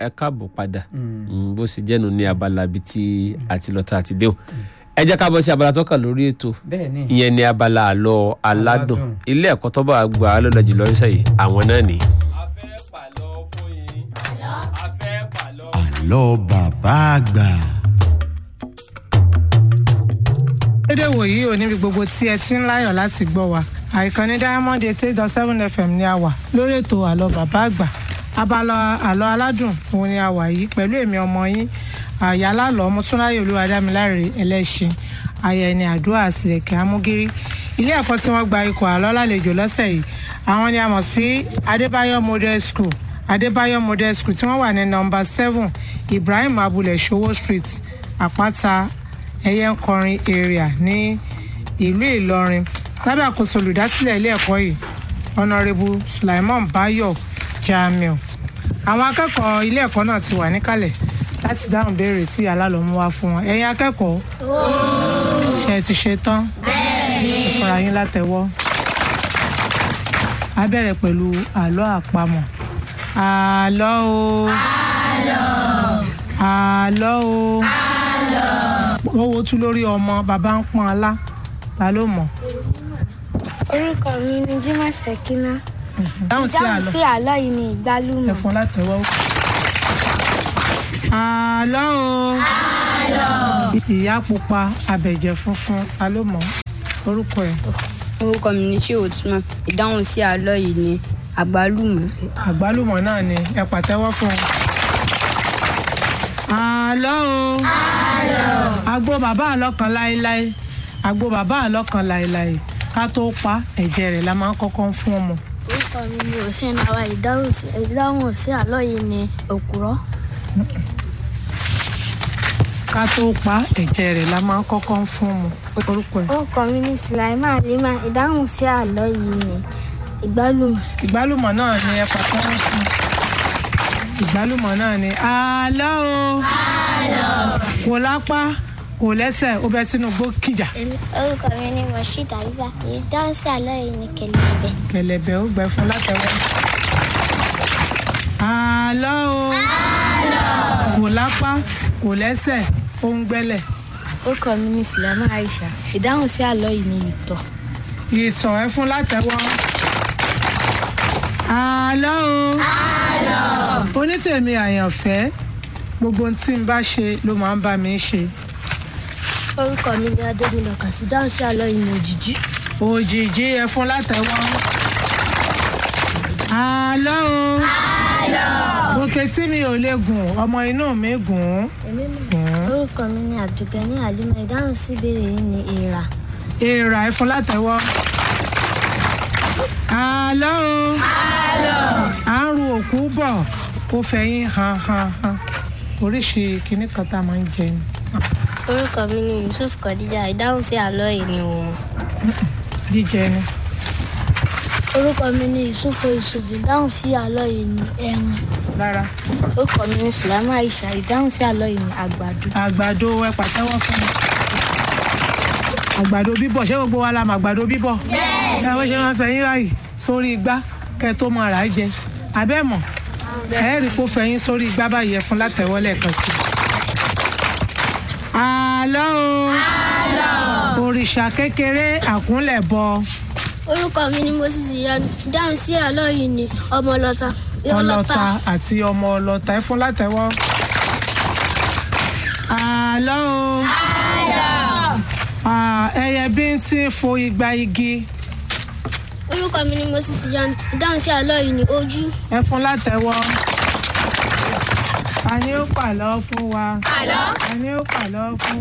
ẹ káàbọ̀ padà Mm, bó ṣe jẹ́nu ní abala bíi tí àti lọ́tà àti dé o ẹ jẹ́ ká bọ́ sí abala tó kàn lórí ètò bẹ́ẹ̀ ni ìyẹn ní abala àlọ́ aládùn Aládùn. ilé ẹ̀kọ́ tó bá gbà á lọ́dọ̀ jùlọ ṣe yìí àwọn náà ni. àlọ́ bàbá àgbà. dédé wòyí ò níbi gbogbo tí ẹ ti ń láyọ̀ láti gbọ́ wa àìkànnì diamond eight eight dot seven fm ni a wà lórí ètò àlọ́ bàbá àgbà abala àlọ́ aládùn òun ni a wà yìí pẹ̀lú èmi ọmọ yín àyálàlọ́ mọ́túnráyè olúwadámiláre ẹlẹ́ṣin ayẹni àdúrà àsìlẹ̀kẹ̀ amúgírí ilé ẹ̀kọ́ tí wọ́n gba ikọ̀ àlọ́ lálejò lọ́sẹ̀ yìí àwọn ni a mọ̀ sí adébáyọ̀ model school adébáyọ̀ model school tí wọ́n wà ní nọmba seven ibrahim abulẹ̀ showo street àpáta ẹyẹ ń kọrin area ní ìlú ìlọrin lábẹ́ àkóso olùdásílẹ̀ ilé ẹ̀kọ́ yìí honourable sulaiman bayo jamiu àwọn akẹ́kọ̀ọ́ ilé ẹ̀kọ́ náà ti wà níkàlẹ̀ láti dáhùn béèrè tí alálọ́mú wá fún wọn ẹ̀yin akẹ́kọ̀ọ́ ṣe ti ṣe tán ẹ fúnra yín látẹ̀wọ́ a bẹ̀rẹ̀ pẹ̀lú àlọ́ àpamọ̀ àlọ́ o àlọ́ o wọ́n wo tú lórí ọmọ bàbá ń pọ́n alá ta ló mọ̀ orúkọ mi ni jimoh sekina dáhùn sí dáhùn àlọ́ sí àlọ́ yìí ni ìgbálùmọ̀ ẹ̀fọn látẹ̀wọ́. àlọ́ o ìyá pupa abẹ̀jẹ̀ funfun ta ló mọ̀ orúkọ ẹ̀ orúkọ mi ní ṣé òtúmọ̀ ìdáhùn sí àlọ́ yìí ni àgbálùmọ̀ àgbálùmọ̀ náà ni ẹ pàtẹ́wọ́ fún un. àlọ́ o àgbo bàbá àlọ́ kan láéláé àgbo bàbá àlọ́ kan láéláé ká tó pa ẹ̀jẹ̀ rẹ̀ la máa ń kọ́kọ́ ń fún ọmọ. orúkọ mi ni hussein awa ìdáhùn sí ìdáhùn sí àlọ́ yìí ni òkúrọ́ ká tó pa ẹ̀jẹ̀ rẹ̀ la máa ń kọ́kọ́ ń fún ọmọ. orúkọ ẹ̀ orúkọ mi ni sulaiman rima ìdáhùn sí àlọ́ yìí ni ìgbálùmọ̀ ìgbálùmọ̀ náà ni ẹ pàtẹ́wọ́ fún un. ìgbálùmọ̀ náà ni àlọ́ o kò lápá kò lẹ́sẹ̀ ó bẹ́ sínú gbó kìjà orúkọ mi ni moshood abiba ìdáhùn sí àlọ́ yìí ni kẹlẹ́bẹ̀ kẹlẹ̀bẹ̀ ó gbẹ fún látẹ̀wọ́. àlọ́ o kò lápá kò lẹ́sẹ̀ ó ń gbẹ́lẹ̀ orúkọ mi ni sulaiman aisha ìdáhùn sí àlọ́ yìí ni ìtọ̀ ìtàn ẹ fún látẹ̀wọ́. àlọ́ o onítèmi àyànfẹ́ gbogbo ohun tí n bá ṣe ló máa ń bá mi ṣe. orúkọ mi ni adémilọ kàsí ìdáhùn sí àlọ́ yìí ni òjìjí òjìji ẹ fún látẹ̀wọ́. àlọ́ o òkè tí mi ò lè gùn ọmọ inú mi gùn ún. orúkọ mi ni abdulgani halima ìdáhùn sí ìbéèrè yìí ni èèrà èèrà ẹ fún látẹ̀wọ́. àlọ́ o à ń ru òkú bọ̀ ó fẹ̀yìn han han han oríṣi kinní kan tá a máa ń jẹ ni. orúkọ mi ni yusuf kọdíjà ìdáhùn sí àlọ́ yìí ni òun jíjẹ ni. orúkọ mi ni yusuf yusuf ìdáhùn sí àlọ́ yìí ni ẹran rárá orúkọ mi ni sulaiman aisha ìdáhùn sí àlọ́ yìí ni àgbàdo àgbàdo ẹ pàtẹ́wọ́ fún mi. àgbàdo bíbọ̀ ṣé gbogbo wa la mọ̀ àgbàdo bíbọ̀. ẹ wọ́n ṣe máa ń fẹ̀yìn ráàyè sórí igbá kẹ́ ẹ tó máa rà á jẹ. abẹ́mọ̀ ẹ rí i kó fẹ̀yìn sórí igbá báyìí ẹ fún látẹ̀wọ́ lẹ́ẹ̀kan sí i. àlọ́ o òrìṣà kékeré àkúnlẹ̀ bọ orúkọ mi ni moses ìyanu ìdáhùn sí àlọ́ yìí ni ọmọlọta ọlọ́ta àti ọmọ ọlọ́ta ẹ fún látẹ̀wọ́. àlọ́ o Ah, ẹyẹ bíntín fo igba igi orúkọ mi ni moses ìyanu ìdáhùn sí àlọ́ yìí ni ojú ẹ fún látẹ̀wọ́. ta ni ó pàlọ́ fún wa. ta ni ó pàlọ́ fún